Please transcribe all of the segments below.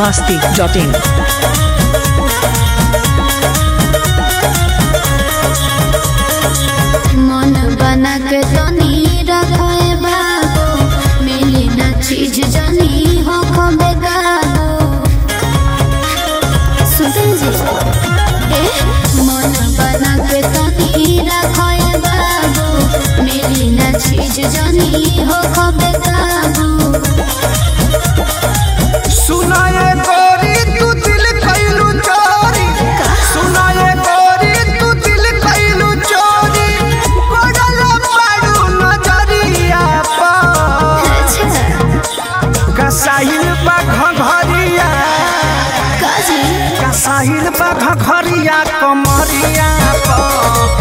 masti.in. मन बना के तनी रखे बाबू मिली न चीज जनी हो खबे गाबू सुनते जी ए मन बना के तनी रखे बाबू मिली न चीज जनी हो खबे गाबू सुनाए गोरी तू दिल कैलू चोरी सुनाए गोरी तू दिल कैलू चोरी पड़ल पाड़ू नजरिया पर अच्छा कसाहिल बा घघरिया काजी कसाहिल बा घघरिया कमरिया पर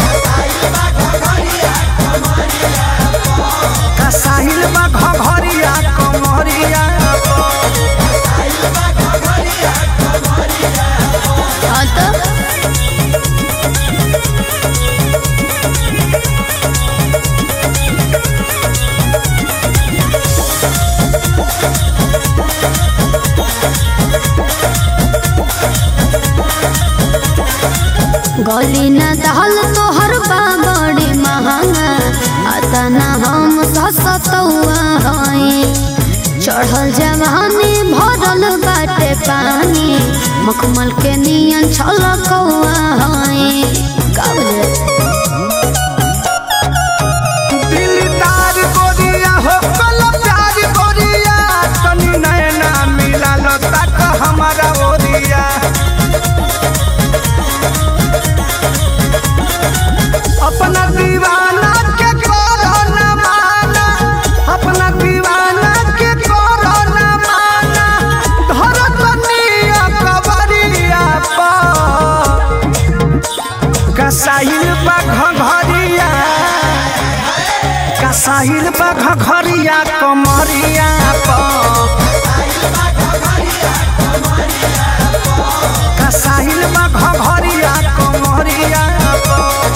कसाहिल बा घघरिया कमरिया पर हाँ तो गली न दहल तोहर बा बड़ी महंगा आता न हम ससतौआ हई चढ़ल जवानी भरल बाटे पानी मखमल के नियन छलकौआ हई का बुझे दिलदार गोरिया हो कल प्यार गोरिया तनी नैना मिला लो तक हमारा ओरिया अपना दीवाना के करो न माना अपना दीवाना के करो न माना धरो तनिया कबरिया पर कसाइल बा घघरिया कसाहिल बा घघरिया कमरिया पर कसाहिल बा घघरिया कमरिया पर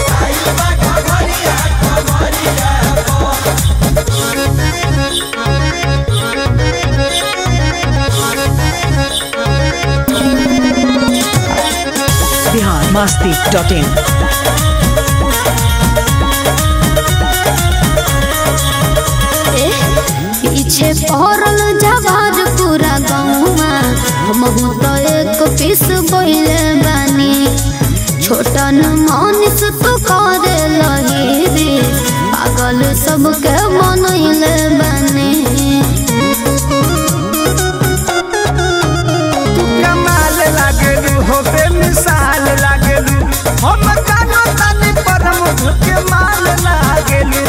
Bihar masti.in. ए, पीछे पहरल जवार पूरा गौवा हमहू तो एक पीस बोले बानी छोटन मनीष तू करे लही रे पागल सबके मनैले बानी तू कमाल लागेलू हो बेमिसाल लागेलू हम कानो तानी पर मुझ के माल लागेलू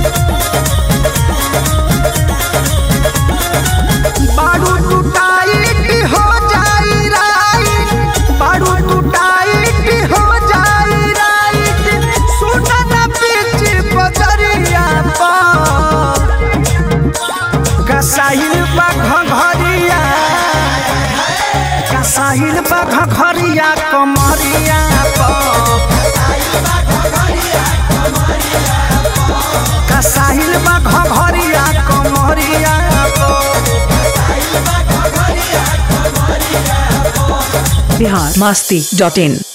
बाड़ू टूटाइट हो जाई राइट बाड़ू टूटाइट हो जाई राइट सुना ना पीछे बजरिया पर कसाइल बा घघरिया कसाहिल बा घघरिया कमरिया पर कसाहिल बा घघरिया कमरिया पर Bihar masti.in.